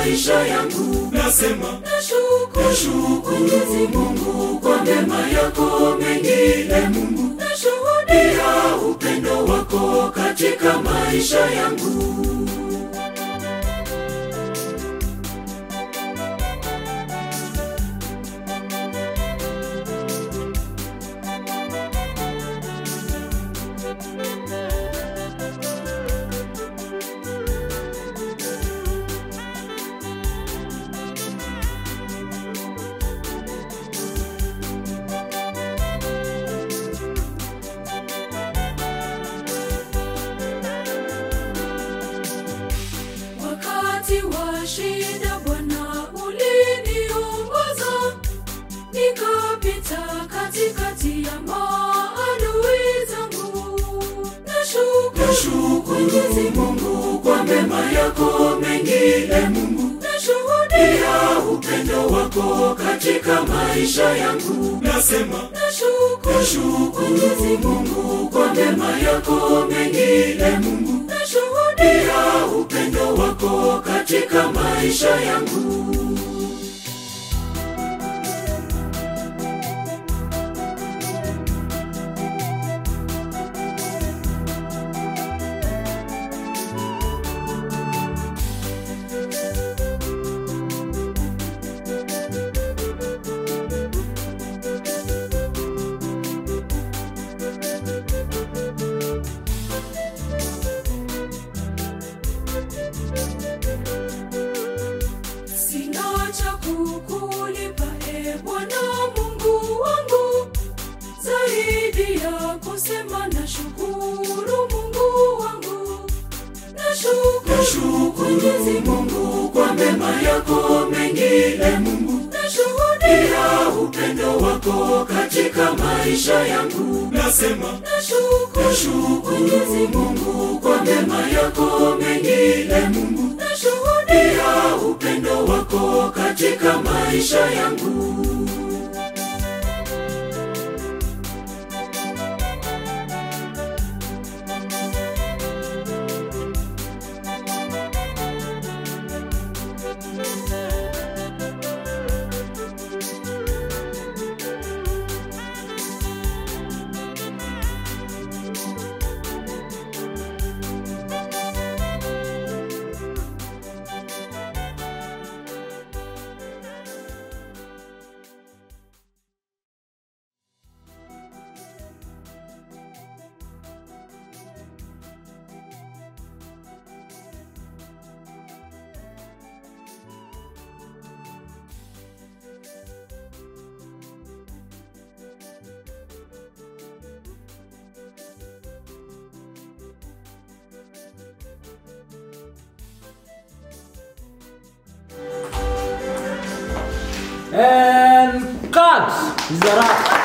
maisha yangu. Nasema nashukuru Mungu kwa mema yako mengi, e Mungu, nashuhudia upendo wako katika maisha yangu. Wakati wa shida Bwana uliniongoza, nikapita katikati ya maadui zangu. Nashukuru Mungu kwa mema yako mengi, e Mungu, nashuhudia upendo wako katika maisha yangu. Nasema nashukuru Mungu kwa mema yako mengi, e Mungu, nashuhudia upendo wako katika maisha yangu. Sina cha kukulipa e Bwana Mungu wangu, zaidi ya kusema na shukuru Mungu wangu. Nashukuru Mungu kwa mema yako mengi, e Mungu, nashuhudia upendo wako katika maisha yangu. Nasema nashukuru Mungu kwa mema yako mengi, e Mungu, nashuhudia upendo wako katika maisha yangu. And cut! Is a wrap.